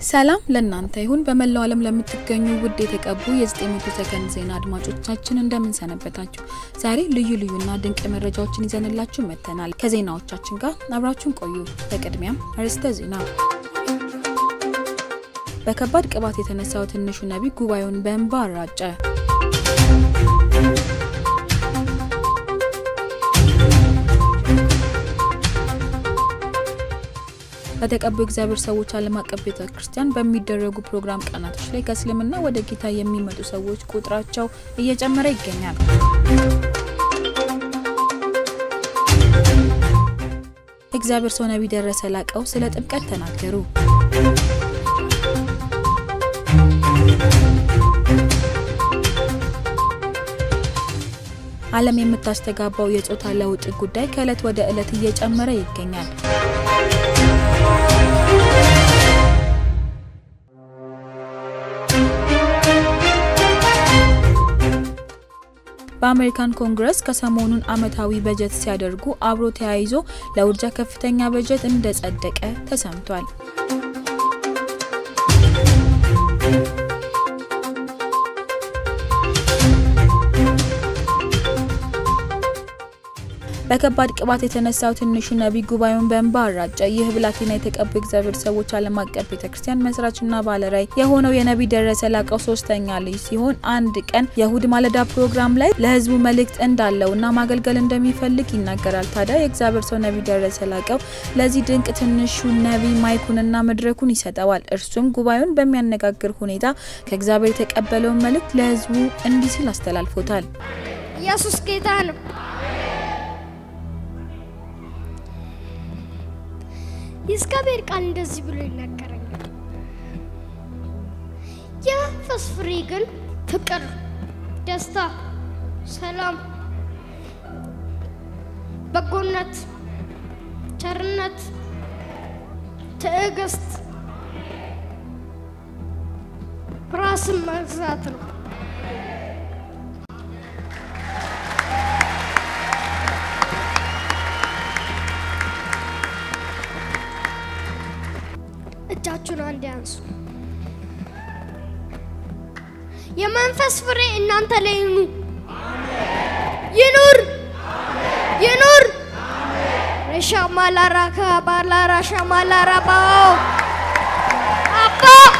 ሰላም ለእናንተ ይሁን። በመላው ዓለም ለምትገኙ ውድ የተቀቡ የ900 ሰከንድ ዜና አድማጮቻችን እንደምን ሰነበታችሁ? ዛሬ ልዩ ልዩና ድንቅ መረጃዎችን ይዘንላችሁ መጥተናል። ከዜናዎቻችን ጋር አብራችሁን ቆዩ። በቅድሚያም አርዕስተ ዜና። በከባድ ቅባት የተነሳው ትንሹ ነቢይ ጉባኤውን በእንባ አራጨ። በተቀቡ እግዚአብሔር ሰዎች ዓለም አቀፍ ቤተ ክርስቲያን በሚደረጉ ፕሮግራም ቀናቶች ላይ ከእስልምና ወደ ጌታ የሚመጡ ሰዎች ቁጥራቸው እየጨመረ ይገኛል። እግዚአብሔር ሰው ነቢይ ደረሰ ላቀው ስለ ጥምቀት ተናገሩ። ዓለም የምታስተጋባው የጾታ ለውጥ ጉዳይ ከዕለት ወደ ዕለት እየጨመረ ይገኛል። በአሜሪካን ኮንግረስ ከሰሞኑን ዓመታዊ በጀት ሲያደርጉ አብሮ ተያይዞ ለውርጃ ከፍተኛ በጀት እንደጸደቀ ተሰምቷል። በከባድ ቅባት የተነሳው ትንሹ ነቢይ ጉባኤውን በእንባ አራጨ። ይህ ብላቴና የተቀቡ እግዚአብሔር ሰዎች ዓለም አቀፍ ቤተ ክርስቲያን መስራችና ባለራዕይ የሆነው የነቢይ ደረሰ ላቀው ሶስተኛ ልጅ ሲሆን አንድ ቀን የእሁድ ማለዳ ፕሮግራም ላይ ለሕዝቡ መልእክት እንዳለውና ማገልገል እንደሚፈልግ ይናገራል። ታዲያ የእግዚአብሔር ሰው ነቢይ ደረሰ ላቀው ለዚህ ድንቅ ትንሹ ነቢይ ማይኩንና መድረኩን ይሰጠዋል። እርሱም ጉባኤውን በሚያነጋግር ሁኔታ ከእግዚአብሔር የተቀበለውን መልእክት ለሕዝቡ እንዲህ ሲል አስተላልፎታል። ኢየሱስ ጌታ ነው። የእግዚአብሔር ቃል እንደዚህ ብሎ ይናገረኛል። የመንፈስ ፍሬ ግን ፍቅር፣ ደስታ፣ ሰላም፣ በጎነት፣ ቸርነት፣ ትዕግስት፣ ራስን መግዛት ነው። እጃችሁን አንድ ያንሱ። የመንፈስ ፍሬ እናንተ ላይ ይኑ ይኑር ይኑር። ሻማላራ ከባላራ ሻማላራ ባኦ አባ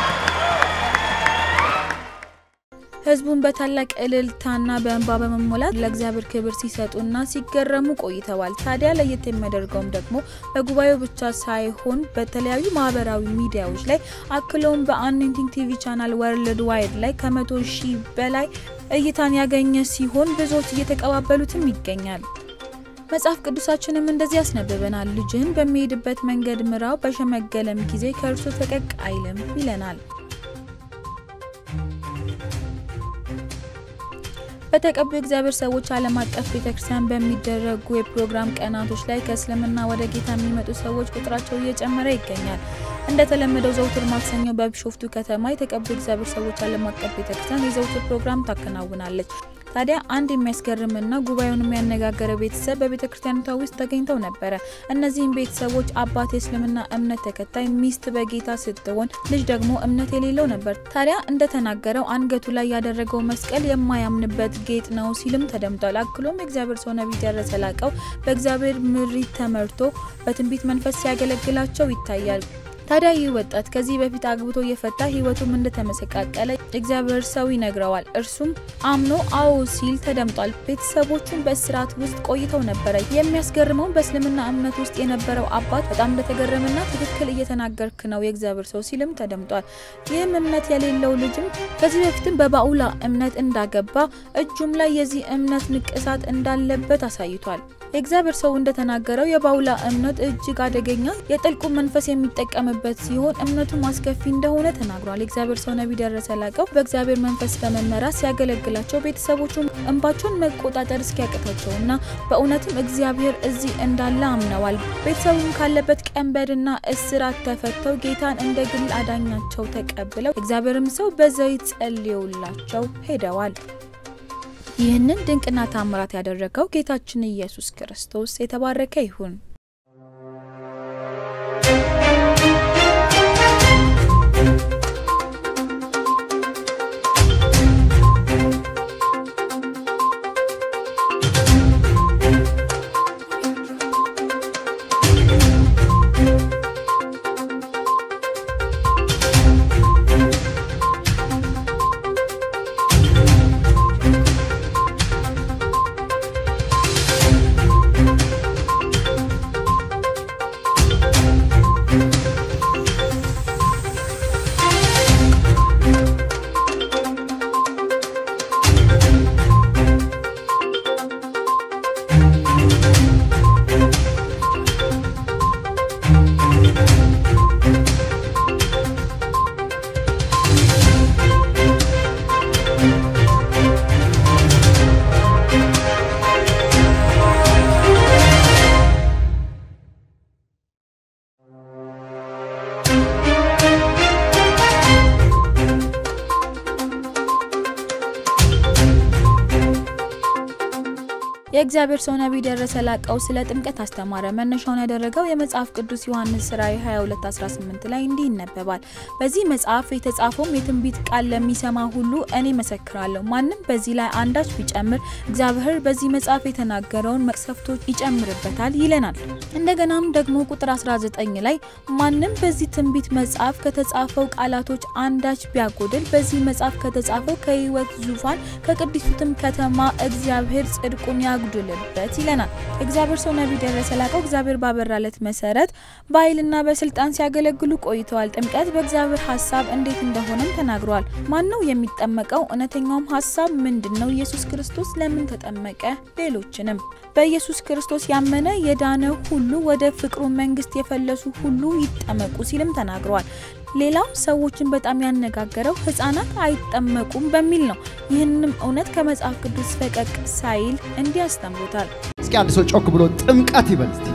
ህዝቡን በታላቅ እልልታና በእንባ በመሞላት ለእግዚአብሔር ክብር ሲሰጡና ሲገረሙ ቆይተዋል። ታዲያ ለየት የሚያደርገውም ደግሞ በጉባኤው ብቻ ሳይሆን በተለያዩ ማህበራዊ ሚዲያዎች ላይ አክለውም በአኖይንቲንግ ቲቪ ቻናል ወርልድ ዋይድ ላይ ከመቶ ሺህ በላይ እይታን ያገኘ ሲሆን ብዙዎች እየተቀባበሉትም ይገኛል። መጽሐፍ ቅዱሳችንም እንደዚህ ያስነብበናል። ልጅህን በሚሄድበት መንገድ ምራው፣ በሸመገለም ጊዜ ከእርሱ ፈቀቅ አይልም ይለናል። በተቀቡ እግዚአብሔር ሰዎች ዓለም አቀፍ ቤተክርስቲያን በሚደረጉ የፕሮግራም ቀናቶች ላይ ከእስልምና ወደ ጌታ የሚመጡ ሰዎች ቁጥራቸው እየጨመረ ይገኛል። እንደተለመደው ዘውትር ማክሰኞ በቢሾፍቱ ከተማ የተቀቡ እግዚአብሔር ሰዎች ዓለም አቀፍ ቤተክርስቲያን የዘውትር ፕሮግራም ታከናውናለች። ታዲያ አንድ የሚያስገርምና ጉባኤውን የሚያነጋገረ ቤተሰብ በቤተ ክርስቲያኒቷ ውስጥ ተገኝተው ነበረ። እነዚህም ቤተሰቦች አባት የእስልምና እምነት ተከታይ፣ ሚስት በጌታ ስትሆን ልጅ ደግሞ እምነት የሌለው ነበር። ታዲያ እንደተናገረው አንገቱ ላይ ያደረገው መስቀል የማያምንበት ጌጥ ነው ሲልም ተደምጧል። አክሎም የእግዚአብሔር ሰው ነቢይ ደረሰ ላቀው በእግዚአብሔር ምሪት ተመርቶ በትንቢት መንፈስ ሲያገለግላቸው ይታያል። ታዲያ ይህ ወጣት ከዚህ በፊት አግብቶ እየፈታ ህይወቱም እንደተመሰቃቀለ እግዚአብሔር ሰው ይነግረዋል። እርሱም አምኖ አዎ ሲል ተደምጧል። ቤተሰቦቹን በእስራት ውስጥ ቆይተው ነበረ። የሚያስገርመው በእስልምና እምነት ውስጥ የነበረው አባት በጣም እንደተገረመና ትክክል እየተናገርክ ነው የእግዚአብሔር ሰው ሲልም ተደምጧል። ይህም እምነት የሌለው ልጅም ከዚህ በፊትም በባኡላ እምነት እንዳገባ እጁም ላይ የዚህ እምነት ንቅሳት እንዳለበት አሳይቷል። የእግዚአብሔር ሰው እንደተናገረው የባውላ እምነት እጅግ አደገኛ የጥልቁ መንፈስ የሚጠቀምበት ሲሆን እምነቱም አስከፊ እንደሆነ ተናግሯል። የእግዚአብሔር ሰው ነቢይ ደረሰ ላቀው በእግዚአብሔር መንፈስ በመመራት ሲያገለግላቸው ቤተሰቦቹም እንባቸውን መቆጣጠር እስኪያቅታቸውና በእውነትም እግዚአብሔር እዚህ እንዳለ አምነዋል። ቤተሰቡም ካለበት ቀንበርና እስራት ተፈተው ጌታን እንደ ግል አዳኛቸው ተቀብለው እግዚአብሔርም ሰው በዘይት ጸልየውላቸው ሄደዋል። ይህንን ድንቅና ታምራት ያደረገው ጌታችን ኢየሱስ ክርስቶስ የተባረከ ይሁን። የእግዚአብሔር ሰው ነቢይ ደረሰ ላቀው ስለ ጥምቀት አስተማረ። መነሻውን ያደረገው የመጽሐፍ ቅዱስ ዮሐንስ ራእይ 22:18 ላይ እንዲህ ይነበባል። በዚህ መጽሐፍ የተጻፈውም የትንቢት ቃል ለሚሰማ ሁሉ እኔ መሰክራለሁ። ማንም በዚህ ላይ አንዳች ቢጨምር እግዚአብሔር በዚህ መጽሐፍ የተናገረውን መቅሰፍቶች ይጨምርበታል ይለናል። እንደገናም ደግሞ ቁጥር 19 ላይ ማንም በዚህ ትንቢት መጽሐፍ ከተጻፈው ቃላቶች አንዳች ቢያጎድል በዚህ መጽሐፍ ከተጻፈው ከሕይወት ዙፋን ከቅድስቱትም ከተማ እግዚአብሔር ጽድቁን ያጉድልበት ይለናል። እግዚአብሔር ሰው ነቢይ ደረሰ ላቀው እግዚአብሔር ባበራለት መሰረት በኃይልና በስልጣን ሲያገለግሉ ቆይተዋል። ጥምቀት በእግዚአብሔር ሀሳብ እንዴት እንደሆነም ተናግረዋል። ማን ነው የሚጠመቀው? እውነተኛውም ሀሳብ ምንድን ነው? ኢየሱስ ክርስቶስ ለምን ተጠመቀ? ሌሎችንም በኢየሱስ ክርስቶስ ያመነ የዳነ ሁሉ ወደ ፍቅሩ መንግስት የፈለሱ ሁሉ ይጠመቁ ሲልም ተናግረዋል። ሌላው ሰዎችን በጣም ያነጋገረው ህጻናት አይጠመቁም በሚል ነው። ይህንም እውነት ከመጽሐፍ ቅዱስ ፈቀቅ ሳይል እንዲህ አስተምሮታል። እስኪ አንድ ሰው ጮክ ብሎ ጥምቀት ይበል እስቲ።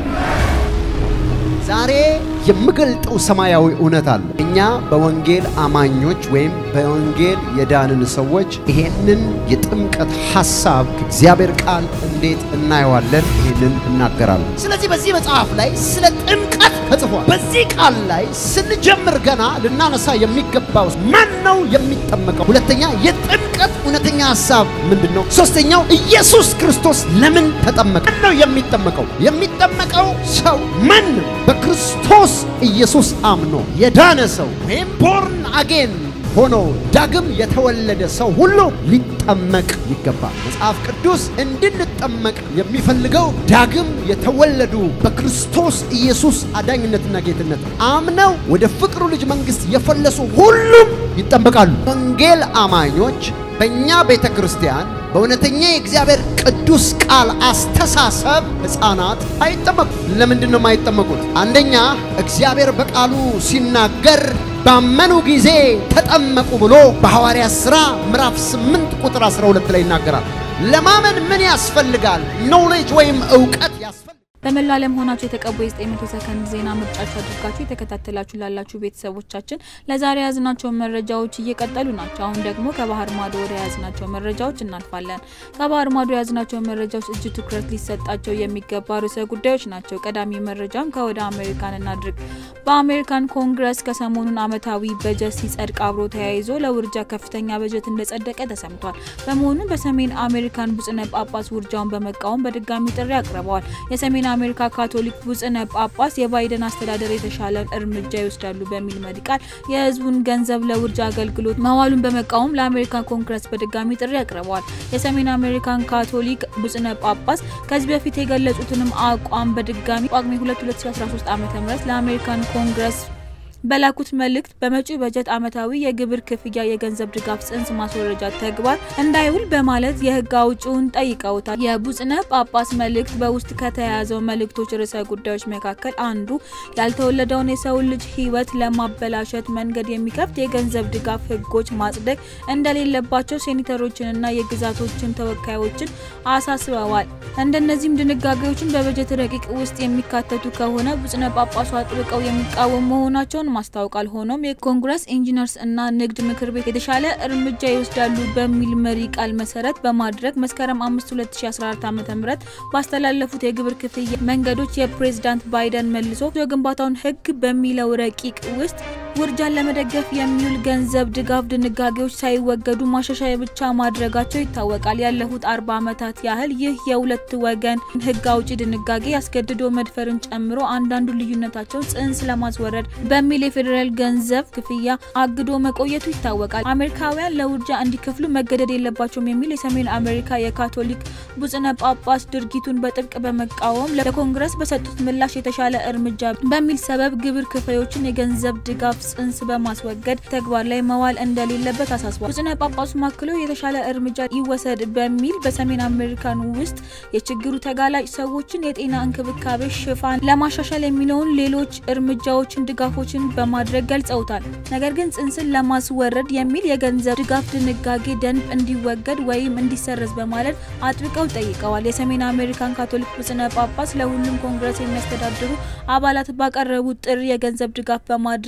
ዛሬ የምገልጠው ሰማያዊ እውነት አለ። እኛ በወንጌል አማኞች ወይም በወንጌል የዳንን ሰዎች ይሄንን የጥምቀት ሐሳብ ከእግዚአብሔር ቃል እንዴት እናየዋለን? ይሄንን እናገራለን። ስለዚህ በዚህ መጽሐፍ ላይ ስለ ጥምቀት ተጽፏል። በዚህ ቃል ላይ ስንጀምር ገና ልናነሳ የሚገባው ማን ነው የሚጠመቀው? ሁለተኛ የጥምቀት እውነተኛ ሐሳብ ምንድን ነው? ሶስተኛው ኢየሱስ ክርስቶስ ለምን ተጠመቀ? ማን ነው የሚጠመቀው? የሚጠመቀው ሰው ማንም በክርስቶስ ኢየሱስ አምኖ የዳነ ሰው ወይም ቦርን አጌን ሆኖ ዳግም የተወለደ ሰው ሁሉ ሊጠመቅ ይገባል። መጽሐፍ ቅዱስ እንድንጠመቅ የሚፈልገው ዳግም የተወለዱ በክርስቶስ ኢየሱስ አዳኝነትና ጌትነት አምነው ወደ ፍቅሩ ልጅ መንግሥት የፈለሱ ሁሉም ይጠመቃሉ። ወንጌል አማኞች በእኛ ቤተ ክርስቲያን በእውነተኛ የእግዚአብሔር ቅዱስ ቃል አስተሳሰብ ሕፃናት አይጠመቁም። ለምንድን ነው የማይጠመቁት? አንደኛ እግዚአብሔር በቃሉ ሲናገር ባመኑ ጊዜ ተጠመቁ ብሎ በሐዋርያት ሥራ ምዕራፍ 8 ቁጥር 12 ላይ ይናገራል። ለማመን ምን ያስፈልጋል? ኖሌጅ ወይም እውቀት ያስፈልጋል። በመላው ዓለም ሆናችሁ የተቀቡ የ900 ሰከንድ ዜና ምርጫችሁ አድርጋችሁ የተከታተላችሁ ላላችሁ ቤተሰቦቻችን ለዛሬ የያዝናቸው መረጃዎች እየቀጠሉ ናቸው። አሁን ደግሞ ከባህር ማዶ ወደ የያዝናቸው መረጃዎች እናልፋለን። ከባህር ማዶ የያዝናቸው መረጃዎች እጅ ትኩረት ሊሰጣቸው የሚገባ ርዕሰ ጉዳዮች ናቸው። ቀዳሚ መረጃም ከወደ አሜሪካን እናድርግ። በአሜሪካን ኮንግረስ ከሰሞኑን ዓመታዊ በጀት ሲጸድቅ አብሮ ተያይዞ ለውርጃ ከፍተኛ በጀት እንደጸደቀ ተሰምቷል። በመሆኑም በሰሜን አሜሪካን ብፁዕ ጳጳስ ውርጃውን በመቃወም በድጋሚ ጥሪ አቅርበዋል። የሰሜን አሜሪካ ካቶሊክ ብፁዕ ጳጳስ የባይደን አስተዳደር የተሻለ እርምጃ ይወስዳሉ በሚል መሪ ቃል የሕዝቡን ገንዘብ ለውርጃ አገልግሎት መዋሉን በመቃወም ለአሜሪካን ኮንግረስ በድጋሚ ጥሪ አቅርበዋል። የሰሜን አሜሪካን ካቶሊክ ብፁዕ ጳጳስ ከዚህ በፊት የገለጹትንም አቋም በድጋሚ ጳጉሜ 2 2013 ዓ.ም ለአሜሪካን ኮንግረስ በላኩት መልእክት በመጪው በጀት ዓመታዊ የግብር ክፍያ የገንዘብ ድጋፍ ጽንስ ማስወረጃ ተግባር እንዳይውል በማለት የሕግ አውጪውን ጠይቀውታል። የብፁዕ ጳጳስ መልእክት በውስጥ ከተያያዘው መልእክቶች ርዕሰ ጉዳዮች መካከል አንዱ ያልተወለደውን የሰውን ልጅ ሕይወት ለማበላሸት መንገድ የሚከፍት የገንዘብ ድጋፍ ሕጎች ማጽደቅ እንደሌለባቸው ሴኔተሮችንና የግዛቶችን ተወካዮችን አሳስበዋል። እንደነዚህም ድንጋጌዎችን በበጀት ረቂቅ ውስጥ የሚካተቱ ከሆነ ብፁዕ ጳጳሱ አጥብቀው የሚቃወሙ መሆናቸውን ማስታወቃል። ሆኖም የኮንግረስ ኢንጂነርስ እና ንግድ ምክር ቤት የተሻለ እርምጃ ይወስዳሉ በሚል መሪ ቃል መሰረት በማድረግ መስከረም 5 2014 ዓ.ም ባስተላለፉት የግብር ክፍያ መንገዶች የፕሬዝዳንት ባይደን መልሶ የግንባታውን ህግ በሚለው ረቂቅ ውስጥ ውርጃን ለመደገፍ የሚውል ገንዘብ ድጋፍ ድንጋጌዎች ሳይወገዱ ማሻሻያ ብቻ ማድረጋቸው ይታወቃል። ያለፉት አርባ ዓመታት ያህል ይህ የሁለት ወገን ህግ አውጪ ድንጋጌ ያስገድዶ መድፈርን ጨምሮ አንዳንዱ ልዩነታቸውን ጽንስ ለማስወረድ በሚል የፌዴራል ገንዘብ ክፍያ አግዶ መቆየቱ ይታወቃል። አሜሪካውያን ለውርጃ እንዲከፍሉ መገደድ የለባቸውም የሚል የሰሜን አሜሪካ የካቶሊክ ብፁዕ ጳጳስ ድርጊቱን በጥብቅ በመቃወም ለኮንግረስ በሰጡት ምላሽ የተሻለ እርምጃ በሚል ሰበብ ግብር ከፋዮችን የገንዘብ ድጋፍ ጽንስ በማስወገድ ተግባር ላይ መዋል እንደሌለበት አሳስቧል። ብፁዕ ጳጳሱ ማክለው የተሻለ እርምጃ ይወሰድ በሚል በሰሜን አሜሪካን ውስጥ የችግሩ ተጋላጭ ሰዎችን የጤና እንክብካቤ ሽፋን ለማሻሻል የሚለውን ሌሎች እርምጃዎችን ድጋፎችን በማድረግ ገልጸውታል። ነገር ግን ጽንስን ለማስወረድ የሚል የገንዘብ ድጋፍ ድንጋጌ ደንብ እንዲወገድ ወይም እንዲሰረዝ በማለት አጥብቀው ጠይቀዋል። የሰሜን አሜሪካን ካቶሊክ ብፁዕ ጳጳስ ለሁሉም ኮንግረስ የሚያስተዳድሩ አባላት ባቀረቡት ጥሪ የገንዘብ ድጋፍ በማድረግ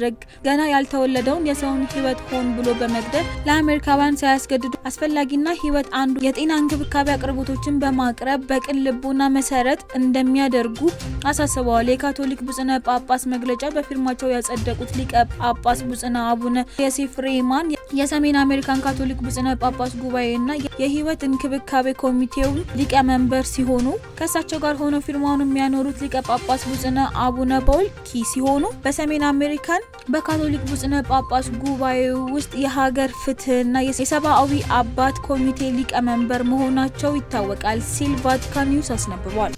ገና ያልተወለደውን የሰውን ሕይወት ሆን ብሎ በመግደል ለአሜሪካውያን ሳያስገድዱ አስፈላጊና ሕይወት አንዱ የጤና እንክብካቤ አቅርቦቶችን በማቅረብ በቅን ልቦና መሰረት እንደሚያደርጉ አሳስበዋል። የካቶሊክ ብፁዕነ ጳጳስ መግለጫ በፊርማቸው ያጸደቁት ሊቀ ጳጳስ ብፁዕነ አቡነ ዮሴፍ ሬማን የሰሜን አሜሪካን ካቶሊክ ብፁዕነ ጳጳስ ጉባኤና የሕይወት እንክብካቤ ኮሚቴው ሊቀመንበር ሲሆኑ ከእሳቸው ጋር ሆነው ፊርማውን የሚያኖሩት ሊቀ ጳጳስ ብፁዕነ አቡነ ፓውል ኪ ሲሆኑ በሰሜን አሜሪካን በካቶሊክ ብፁዕነ ጳጳስ ጉባኤ ውስጥ የሀገር ፍትህና የሰብአዊ አባት ኮሚቴ ሊቀመንበር መሆናቸው ይታወቃል ሲል ቫቲካን ኒውስ አስነብቧል።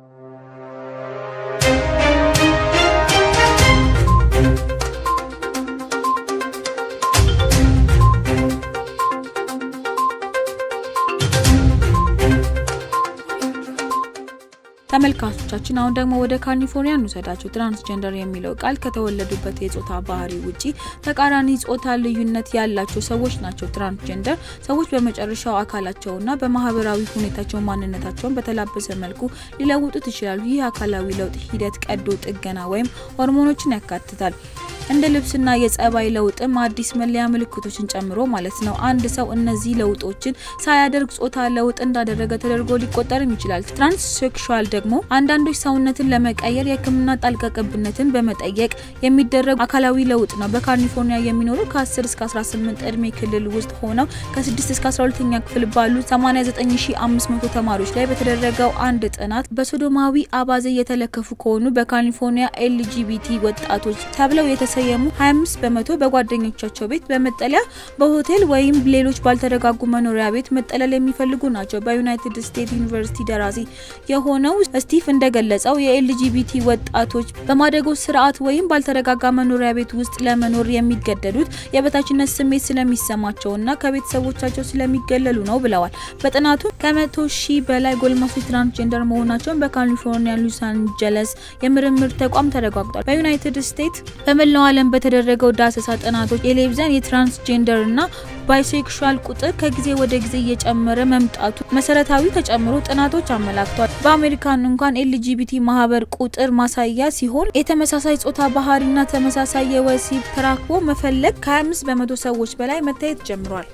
ተመልካቾቻችን አሁን ደግሞ ወደ ካሊፎርኒያ እንውሰዳቸው። ትራንስጀንደር የሚለው ቃል ከተወለዱበት የጾታ ባህሪ ውጪ ተቃራኒ ጾታ ልዩነት ያላቸው ሰዎች ናቸው። ትራንስጀንደር ሰዎች በመጨረሻው አካላቸውና በማህበራዊ ሁኔታቸው ማንነታቸውን በተላበሰ መልኩ ሊለውጡት ይችላሉ። ይህ አካላዊ ለውጥ ሂደት ቀዶ ጥገና ወይም ሆርሞኖችን ያካትታል። እንደ ልብስና የጸባይ ለውጥም አዲስ መለያ ምልክቶችን ጨምሮ ማለት ነው። አንድ ሰው እነዚህ ለውጦችን ሳያደርግ ጾታ ለውጥ እንዳደረገ ተደርጎ ሊቆጠርም ይችላል። ትራንስሴክሹዋል ደግሞ አንዳንዶች ሰውነትን ለመቀየር የሕክምና ጣልቃ ገብነትን በመጠየቅ የሚደረግ አካላዊ ለውጥ ነው። በካሊፎርኒያ የሚኖሩ ከ10 እስከ 18 እድሜ ክልል ውስጥ ሆነው ከ6 እስከ 12ኛ ክፍል ባሉ 89500 ተማሪዎች ላይ በተደረገው አንድ ጥናት በሶዶማዊ አባዜ የተለከፉ ከሆኑ በካሊፎርኒያ ኤልጂቢቲ ወጣቶች ተብለው የተሰየሙ 25 በመቶ በጓደኞቻቸው ቤት በመጠለያ በሆቴል ወይም ሌሎች ባልተረጋጉ መኖሪያ ቤት መጠለል የሚፈልጉ ናቸው። በዩናይትድ ስቴትስ ዩኒቨርሲቲ ደራሲ የሆነው ስቲቭ እንደገለጸው የኤልጂቢቲ ወጣቶች በማደጎ ስርዓት ወይም ባልተረጋጋ መኖሪያ ቤት ውስጥ ለመኖር የሚገደዱት የበታችነት ስሜት ስለሚሰማቸውና ከቤተሰቦቻቸው ስለሚገለሉ ነው ብለዋል። በጥናቱ ከመቶ ሺህ በላይ ጎልማሶች ትራንስጀንደር መሆናቸውን በካሊፎርኒያ ሎስ አንጀለስ የምርምር ተቋም ተረጋግጧል። በዩናይትድ ስቴትስ በመላው ዓለም በተደረገው ዳሰሳ ጥናቶች የሌብዛን የትራንስጀንደር እና ባይሴክሹዋል ቁጥር ከጊዜ ወደ ጊዜ እየጨመረ መምጣቱ መሰረታዊ ተጨምሮ ጥናቶች አመላክቷል። በአሜሪካን እንኳን ኤልጂቢቲ ማህበር ቁጥር ማሳያ ሲሆን የተመሳሳይ ጾታ ባህሪና ተመሳሳይ የወሲብ ተራክቦ መፈለግ ከ25 በመቶ ሰዎች በላይ መታየት ጀምሯል።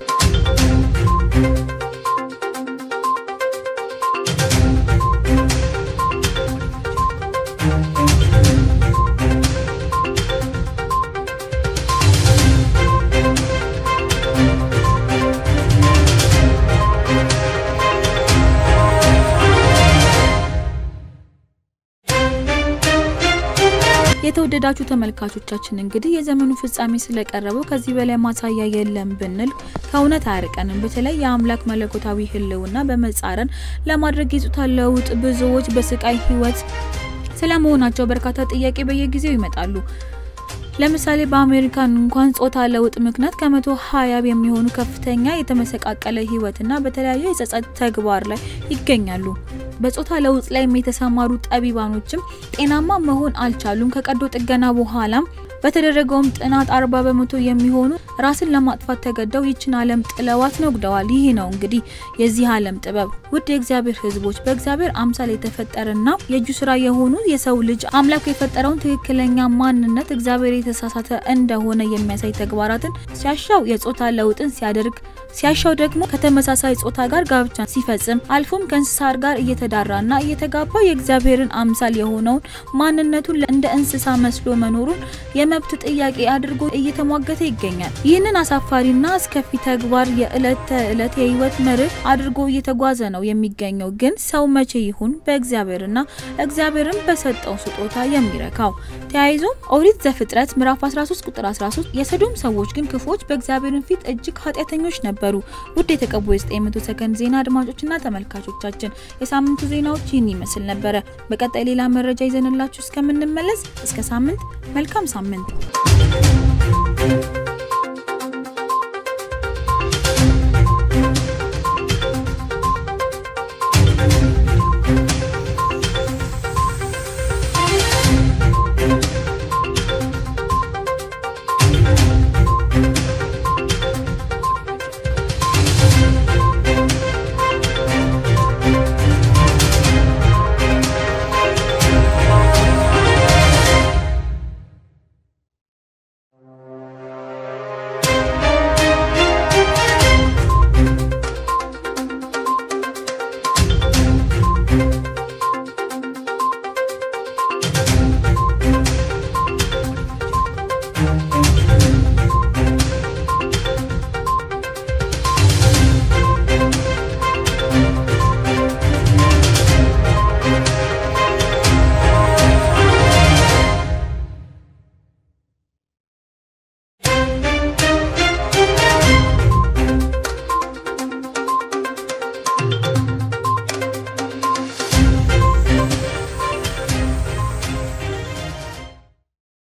የተወደዳችሁ ተመልካቾቻችን እንግዲህ የዘመኑ ፍጻሜ ስለቀረበው ከዚህ በላይ ማሳያ የለም ብንል ከእውነት አያርቀንም። በተለይ የአምላክ መለኮታዊ ሕልውና በመጻረን ለማድረግ የጾታ ለውጥ ብዙዎች በስቃይ ህይወት ስለመሆናቸው በርካታ ጥያቄ በየጊዜው ይመጣሉ። ለምሳሌ በአሜሪካን እንኳን ጾታ ለውጥ ምክንያት ከመቶ ሀያ የሚሆኑ ከፍተኛ የተመሰቃቀለ ህይወትና በተለያዩ የጸጸት ተግባር ላይ ይገኛሉ። በጾታ ለውጥ ላይ የተሰማሩ ጠቢባኖችም ጤናማ መሆን አልቻሉም። ከቀዶ ጥገና በኋላም በተደረገውም ጥናት አርባ በመቶ የሚሆኑ ራስን ለማጥፋት ተገደው ይችን ዓለም ጥለዋት ነግደዋል። ይህ ነው እንግዲህ የዚህ ዓለም ጥበብ። ውድ የእግዚአብሔር ህዝቦች በእግዚአብሔር አምሳል የተፈጠረና የእጁ ስራ የሆኑ የሰው ልጅ አምላክ የፈጠረውን ትክክለኛ ማንነት እግዚአብሔር የተሳሳተ እንደሆነ የሚያሳይ ተግባራትን ሲያሻው የጾታ ለውጥን ሲያደርግ ሲያሻው ደግሞ ከተመሳሳይ ጾታ ጋር ጋብቻ ሲፈጽም አልፎም ከእንስሳት ጋር እየተዳራና እየተጋባ የእግዚአብሔርን አምሳል የሆነውን ማንነቱን እንደ እንስሳ መስሎ መኖሩን የመብት ጥያቄ አድርጎ እየተሟገተ ይገኛል። ይህንን አሳፋሪና አስከፊ ተግባር የዕለት ተዕለት የህይወት መርህ አድርጎ እየተጓዘ ነው የሚገኘው። ግን ሰው መቼ ይሁን በእግዚአብሔርና እግዚአብሔርን በሰጠው ስጦታ የሚረካው? ተያይዞም ኦሪት ዘፍጥረት ምዕራፍ 13 ቁጥር 13 የሰዶም ሰዎች ግን ክፉዎች በእግዚአብሔርን ፊት እጅግ ኃጢአተኞች ነበሩ። ውድ የተቀቡ የ900 ሰከንድ ዜና አድማጮችና ተመልካቾቻችን የሳምንቱ ዜናዎች ይህን ይመስል ነበረ። በቀጣይ ሌላ መረጃ ይዘንላችሁ እስከምንመለስ እስከ ሳምንት መልካም ሳምንት